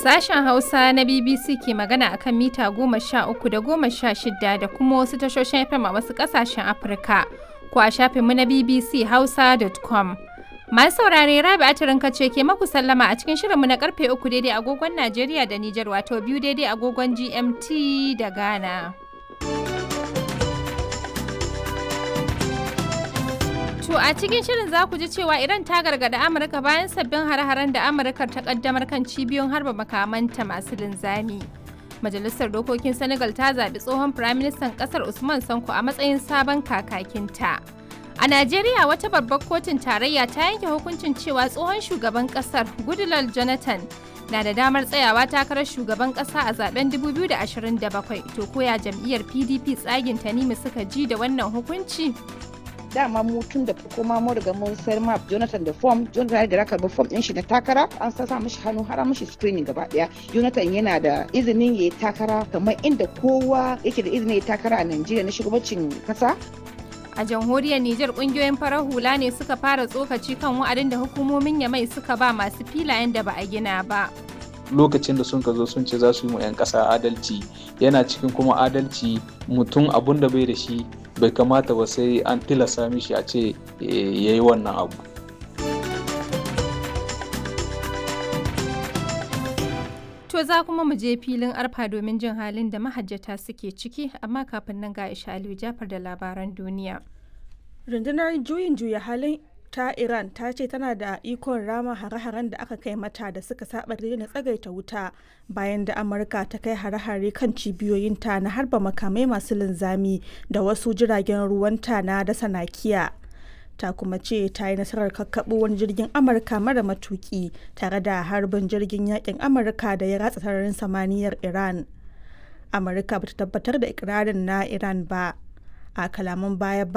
Sashen Hausa na BBC ke magana akan mita goma sha uku da goma sha shida da kuma wasu tashoshin FM a wasu ƙasashen Afirka ko a shafinmu na BBC Hausa.com. Masu saurare Rabi Atirin ce ke maku sallama a cikin shirinmu na karfe uku daidai agogon Najeriya da Nijar wato biyu daidai agogon GMT da Ghana. To a cikin shirin za ku ji cewa Iran ta gargada Amurka bayan sabbin hare-haren da Amurka ta kaddamar kan cibiyoyin harba makamanta masu linzami. Majalisar Dokokin Senegal ta zaɓi tsohon Firaministan ƙasar Usman Sanko a matsayin sabon kakakinta. A Najeriya wata babbar kotun tarayya ta yanke hukuncin cewa tsohon shugaban ƙasar Goodluck Jonathan na da damar tsayawa takarar shugaban ƙasa a zaben 2027 to koya jam'iyyar PDP tsagin Tanimu suka ji da wannan hukunci. dama mu tun da farko ma mu riga mun sayar ma Jonathan da form Jonathan da raka form din shi na takara an sa mishi hannu har mishi screening gaba daya Jonathan yana da izinin yayi takara kamar inda kowa yake da izinin yayi takara a Najeriya na shugabancin kasa A jamhuriyar Nijar kungiyoyin farar hula ne suka fara tsokaci kan wa'adin da hukumomin Yamai suka ba masu filayen da ba a gina ba. lokacin da sun ka zo sun ce za su yi mu 'yan ƙasa adalci yana cikin kuma adalci mutum abun da bai da shi bai kamata ba sai an tilasta mishi a ce ya yi wannan abu To za kuma mu je filin arfa domin jin halin da mahajjata suke ciki amma kafin nan ga Aisha Aliyu Jafar da labaran duniya. rundunar juyin juya halin ta iran ta ce tana da ikon rama hare-haren da aka kai mata da suka saba na tsagaita wuta bayan da amurka ta kai hare-hare kan cibiyoyinta na harba makamai masu linzami da wasu jiragen ruwanta na dasa nakiya ta kuma ce ta yi nasarar kakkaɓo wani jirgin amurka mara matuki tare da harbin jirgin yakin amurka da ya ratsa sararin samaniyar iran amurka bata tabbatar da ikirarin na iran ba a kalaman baya